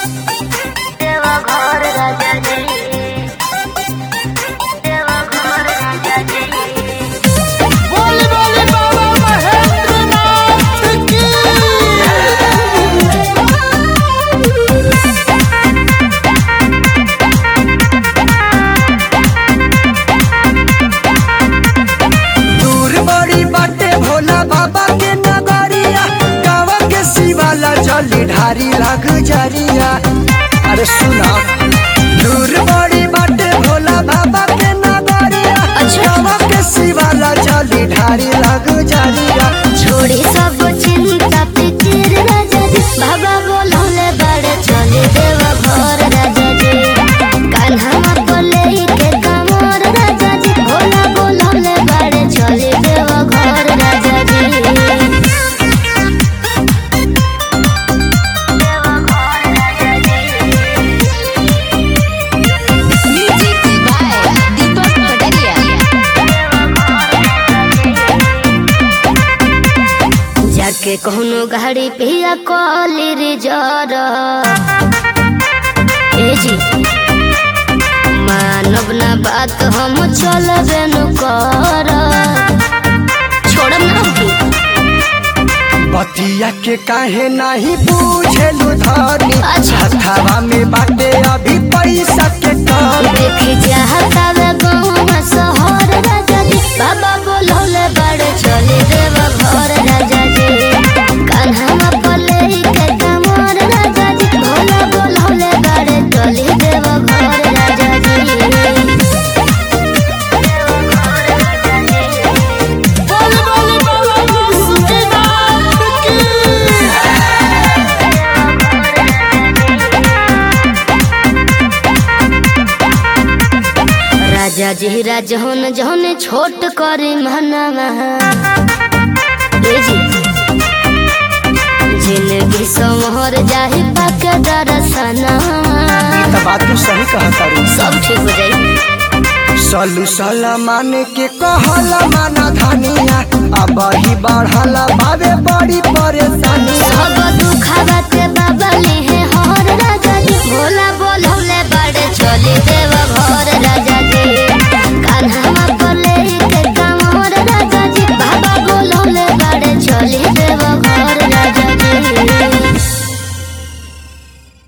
देवघर राजा जी देवघर राजा जी बोली बोली बाबा महेंद्रनाथ की दूर बड़ी बाटे भोला बाबा के नगरिया गावा के शिवाला जली ढारी लग जरिया अरे सुना दूर बड़ी बाटे भोला बाबा के नगरिया गावा के शिवाला जली ढारी लग जरिया छोड़ी सब चिंता फिकिर राजा जी बाबा बोलौले बड़े चले देवघर राजा जी कान्हा बोले के कमर राजा जी भोला बोलौले बड़े चले देवघर राजा जी Music by Deepak Pataria. जाके कहनो गाड़ी पिया कॉली रिजर ए जी मानव ना बात हम चलबे न कर छोड़म ना होगी बतिया के काहे नहीं पूछेलु धनी अच्छा। हथावा में बाटे अभी पैसा के कमी देखी चाहता वे गाँव शहर राजा जी बाबा बोलौले बड़े चले देव घर राजा जी कान्हा बोले के कमर राजा जी भोला बोलौले बड़े चले देव घर राजा जी बोली बोली बाबा सुखीनाथ की राजा जी राजहन जहन छोट करे मनवा ए जी जिंदगी समहर जाहि पाके दरसना त बात तू सही कहा करू सब ठीक हो जाई सलू सलमान के कहला माना धनिया अब ही बढ़ला बाबे बड़ी परेशानी सब दुखावा के बाबा ले हर राजा जी भोला बोलौले बड़े चले दे